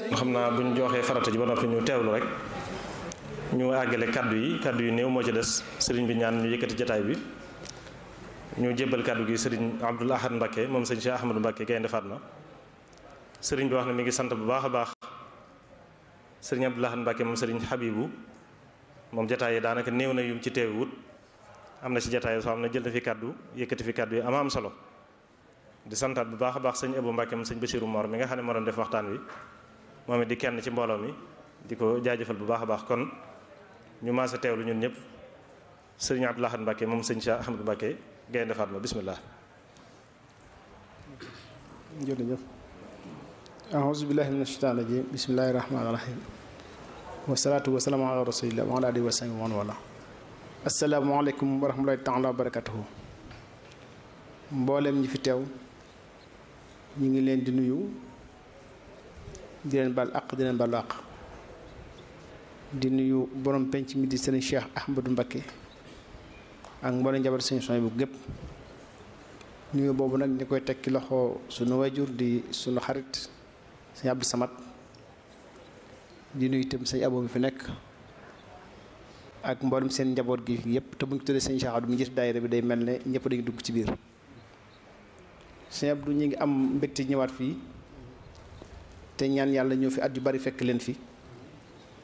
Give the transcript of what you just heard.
xam naa bu ñu joxee farata ji ba noppi ñu teewlu rek ñu àggale kaddu yi kaddu yu néew moo ci des sëriñ bi ñaan ñu yëkkati jataay bi ñu jébbal kaddu gi sëriñ Abdoul Ahad Mbacké moom sëriñ Cheikh Ahmadou Mbacké Gaynde Fatma sëriñ bi wax ne mi ngi sant bu baax a baax sëriñ Abdoul Ahad Mbacké moom sëriñ Habibou moom jataay yi daanaka néew na yum ci teewut am na ci jataay soo xam ne jël na fi kaddu yëkkati fi kaddu yi ama am solo di santaat bu baax a baax sëñ Abou Mbacké moom sëñ Bassirou Mor mi nga xam ne moo doon def waxtaan wi moom it di kenn ci mbooloo mi di ko jaajëfal bu baax a baax kon ñu maase teewlu ñun ñëpp sëriñ Abdoul Ahad Mbacké moom sëñ Cheikh Ahmadou Mbacké Gaynde Fatma bismillah jërëjëf aouzu billahi min ashaitan rajim bismillahi rahmani rahim wasalaatu wasalaamu ala rasulillah wa ala alihi wa sahbihi man wala asalaamaaleykum wa rahmatullahi taala wa barakatuhu mboolem ñi fi teew ñu ngi leen di nuyu di leen baal àq di leen baalu àq di nuyu borom penc mi di sëriñ Cheikh Ahmadou Mbacké ak mboolem njabar sëriñ Soy bu gépp nuyu boobu nag ñu koy tekki loxo sunu wajur di sunu xarit sëñ Abdou Samad di nuyu itam sëñ Abo mi fi nekk ak mboolem seen njaboot gi yëpp te bu ñu tuddee sëñ Cheikh Abdou mi gis daayira bi day mel ne ñëpp dañu dugg ci biir sëñ Abdou ñu ngi am mbégte ñëwaat fii te ñaan yàlla ñëw fi at yu bari fekk leen fi